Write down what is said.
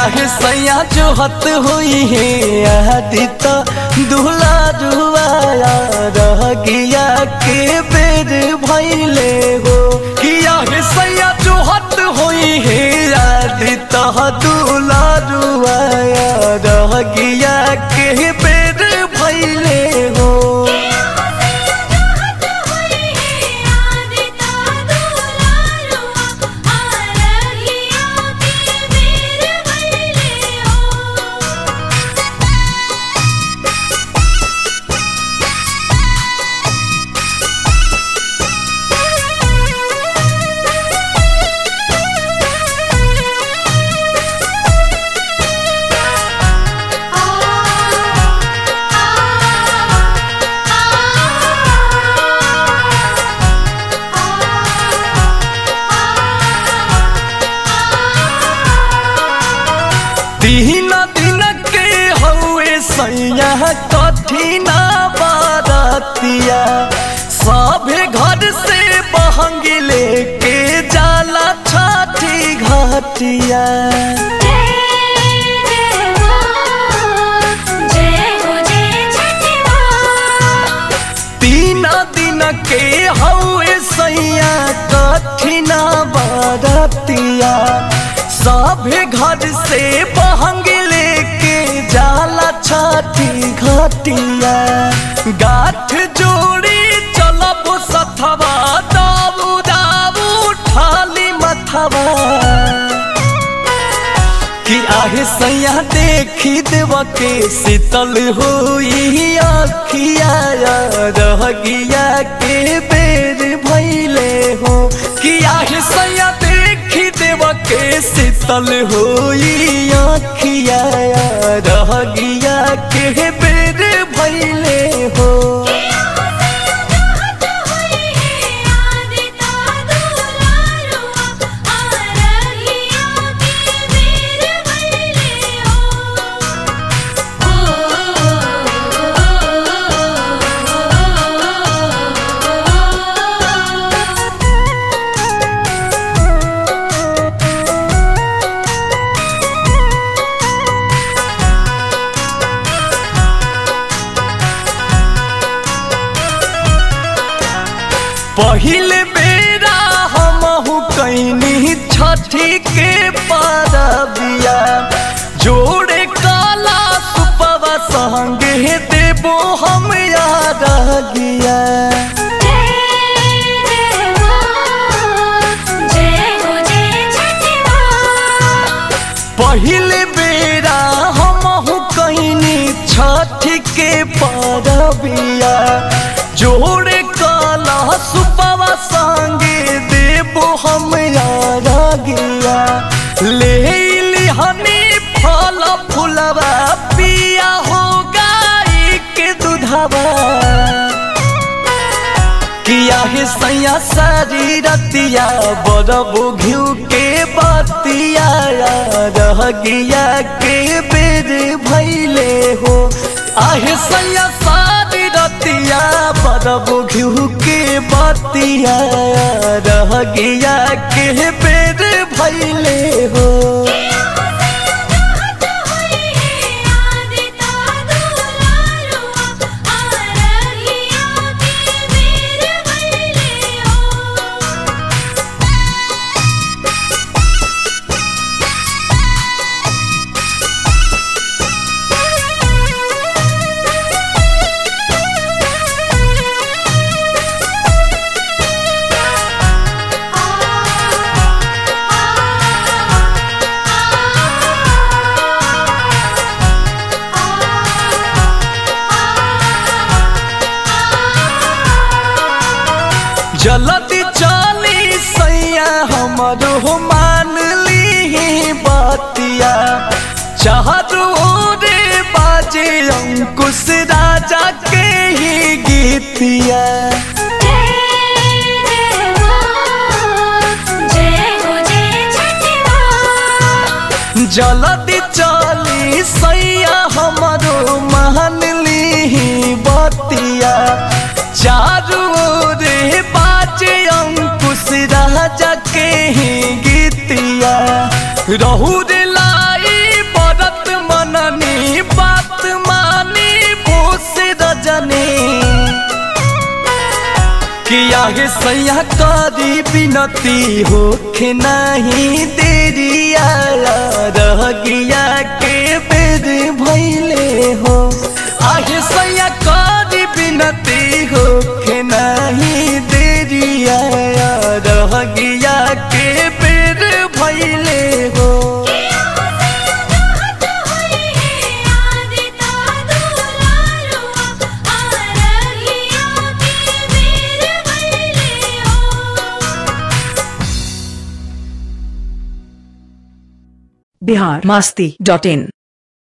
आहे सैया जो हत हुई है आदित दुहला जुआया रह गया के बेर भैले हो किया है सैया जो हत हुई है आदित दुहला जुआया रह गया के बेर भैले हो तीन दिन के हवे सैया कठिना बारतिया सभे घर से बहंगी लेके जाला छठी घाटिया तीन दिन के हवे सैया कठिना बारतिया सभे घर से बहंग लेके जाला छठी घाटिया गाठ जोड़ी चलब सथवा दाबू दाबू ठाली मथवा कि आहे सैया देखी देव के शीतल होई अखिया रह गया के बेर भैले हो कि आहे सैया देखी देव के शीतल होई अखिया रह गया के बेर भैले हो पहिले बेरा हमहु कैनी छठी के पारबिया जोड़े काला सुपवा संगे देबो हम याद गिया पहिले बेरा हमहु कैनी छठी के पारबिया जोड़े काला सुपवा संगे देबो हम याद गिया ले लिहनी फल फुलवा पिया हो गाई के दूधवा किया है सैया सारी रतिया बरबो घिउ के बतिया रह गया के बेर भैले हो आहे सैया सारी रतिया बरबो घिउ के बतिया रह गया के बेर भैले हो जल्दी चली सैया हमरो मान ली बतिया चाहू रे बाजे अंकुश राजा के ही गीतिया जल्दी चली सैया हमरो मान ली बतिया चारू रे बाजे अंकुश राजा के ही गीतिया रहू रे लाई हे सैया करी बिनती होखे नहीं देरिया रह गया के बेर भैले हो आहे सैया करी बिनती होखे नहीं देरिया रह गया के बेर भैले हो बिहार मास्ती डॉट इन